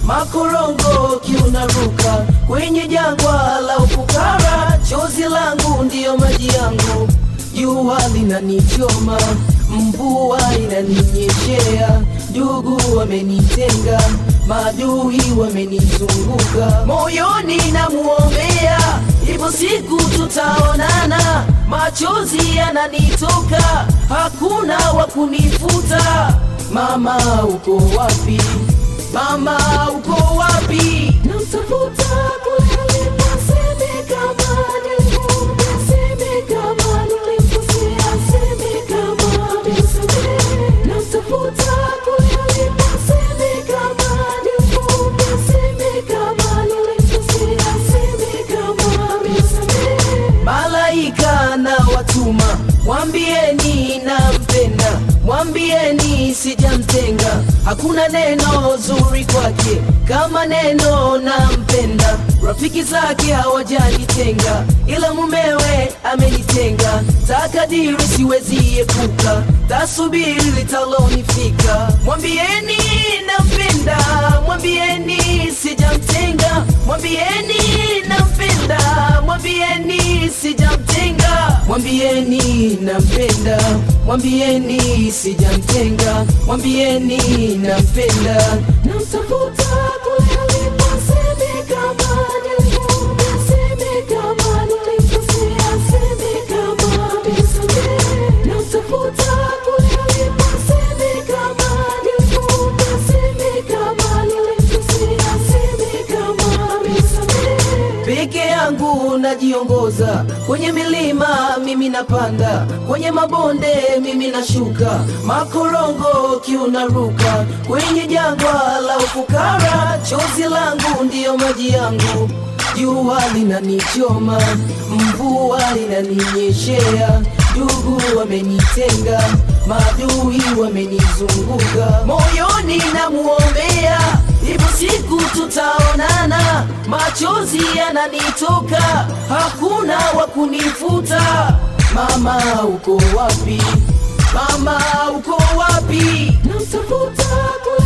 makorongo kiunaruka kwenye jangwa la ufukara, chozi langu ndiyo maji yangu, jua linanichoma, mvua inaninyeshea, ndugu wamenitenga, maadui wamenizunguka, moyoni namuombea, ipo siku tutaonana, machozi yananitoka, hakuna wa kunifuta. Mama uko wapi? Mama uko wapi? Namtafuta kule alipo, aseme kama nilimwona, aseme kama nilimkosea, aseme kama amenisamehe. Namtafuta kule alipo, aseme kama nilimwona, aseme kama nilimkosea, aseme kama amenisamehe. Malaika na watuma, mwambieni nampenda, mwambieni sijamtenga. Hakuna neno zuri kwake kama neno nampenda. Rafiki zake hawajanitenga, ila mumewe amenitenga. Takadiri siwezi epuka, tasubiri litalonifika. Mwambieni nampenda, mwambieni sijamtenga, mwambieni nampenda, mwambieni sijamtenga, mwambieni nampenda, mwambieni sijamtenga, mwambieni nampenda. Namtafuta kule alipo, aseme kama nilimwona, aseme kama nilimkosea, aseme kama amenisamehe. Namtafuta kule alipo, aseme kama nilimwona, aseme kama nilimkosea, aseme kama amenisamehe. peke yangu najiongoza kwenye milima mimi napanda kwenye mabonde mimi nashuka makorongo kiunaruka kwenye jangwa la ufukara chozi langu ndiyo maji yangu jua linanichoma mvua linaninyeshea ndugu wamenitenga maadui wamenizunguka moyoni namuombea ipo siku tutaonana machozi yananitoka hakuna wa kunifuta mama uko wapi mama uko wapi Namtafuta kule